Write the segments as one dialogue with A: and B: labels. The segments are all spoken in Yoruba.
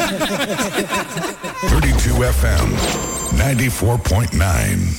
A: 32 FM, 94.9.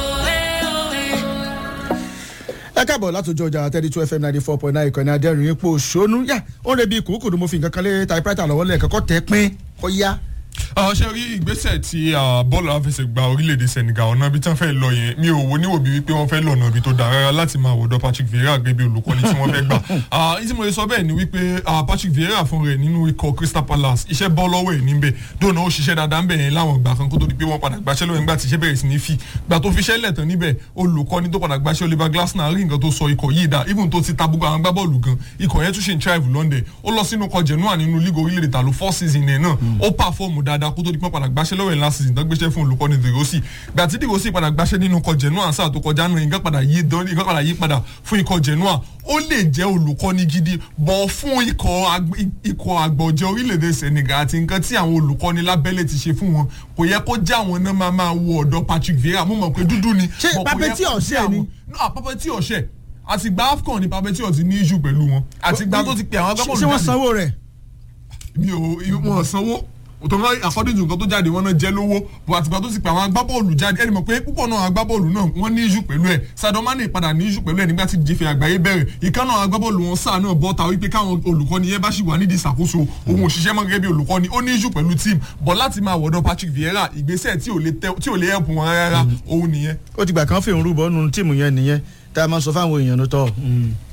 B: ẹ káàbọ̀ látòjọ ọjà thirty two fm ninety four point nine ìkànnì adẹ́rìn ipò ṣónú yá ó ń rebi kòókòdó mo fi nǹkan kan lé typewriter lọ́wọ́ lẹ́ẹ̀kan kọ́ tẹ́ pín kọ́ yá.
C: ṣe rí ìgbésẹ̀ tí bọ́ọ̀lù àfẹsẹ̀gbá orílẹ̀-èdè senegal ọ̀nà ibi tí wọ́n fẹ́ lọ yẹn mi ò wo níwò bí wípé wọ́n fẹ́ lọ ọ̀nà ibi tó dáa rárá láti máa wọ̀dọ̀ patrick vieira gẹ́gẹ́ bí olùkọ́ni tí wọ́n fẹ́ gbà. ní tí mo lè sọ bẹ́ẹ̀ ni wípé patrick vieira fún rẹ̀ nínú ikọ̀ crystal palace iṣẹ́ bọ́ lọ́wọ́ ẹ̀ níbẹ̀ dóònà ó ṣiṣẹ́ dáadáa ń bẹ̀ yẹn láwọn ìgbà kan kó tó di pé wọ́n padà gbàṣẹ́ lọ́wọ́ nígbà tí iṣẹ́ bẹ̀rẹ̀ sí ní fi gbà tó fi iṣẹ́ lẹ̀ tán níbẹ̀ olùkọ́ni tó padà gbàṣẹ́ oliver glasner rí nǹkan tó sọ ikọ̀ yìí dá even tó ti ta gbogbo àwọn gbábọ́ọ̀lù gan ikọ̀ yẹn tún ṣe ń thrive london ó lọ sínú kọ genoa nínú league orílẹ̀-èdè tàló four season ẹ̀ náà ó pàfọ́ọ̀mù dáadáa kó tó di pé padà gbàṣẹ́ lọ́wọ́ ẹ̀ last season tó gbéṣẹ́ fún olùkọ́ni dèrossi gbà tí dèrossi padà gbàṣẹ́ nínú kọ genoa sáà tó kọjá náà nǹkan padà yí nǹkan padà yí padà fún ikọ̀ genoa ó lè jẹ́ olùkọ́ni gidi bọ̀ fún ikọ̀ àgbọ̀jẹ̀ orílẹ̀-èdè senegal àti nǹkan tí àwọn olùkọ́ni lábẹ́lẹ̀ ti ṣe fún wọn kò yẹ kó já àwọn náà máa máa wo ọ̀dọ̀ patrick vieira mo mọ̀ pé dúdú ni.
B: ṣé papẹ́tì ọ̀sẹ̀ ni.
C: papẹ́tì ọ̀sẹ̀ àtìgbà afcon ni papẹ́tì ọ̀sẹ̀ ní iṣu pẹ̀lú wọn àtìgbà tó ti pè àwọn agbábọ́ọ̀lù
B: ṣé wọ́n sanwó rẹ̀.
C: mi ò wọ́n sanwó òtọ́nà according to nǹkan tó jáde wọn náà jẹ́ lówó bó àtìgbà tó ti pè àwọn agbábọ́ọ̀lù jáde ẹni mọ̀ pé púpọ̀ náà agbábọ́ọ̀lù náà wọ́n ní iṣu pẹ̀lú ẹ̀ sadomani padà ní iṣu pẹ̀lú ẹ̀ nígbà tí jẹ́fẹ̀ àgbáyé bẹ̀rẹ̀ ìkan náà agbábọ́ọ̀lù wọn sáà náà bọ́ta wípé káwọn olùkọ́ni yẹn bá sì wà nídìí ìṣàkóso òun òṣìṣẹ́ mọ́ gẹ́gẹ́ bí olùkọ́ni ó ní iṣu pẹ̀lú team bọ̀ láti máa wọ̀dọ̀ patrick vieira ìgbésẹ̀ tí ò lè help wọn rárá òun nìyẹn.
B: ó ti gbà kán fèrè rúbọ nínú tíìmù yẹn nìyẹn tá a máa sọ fáwọn èèyàn tó tọ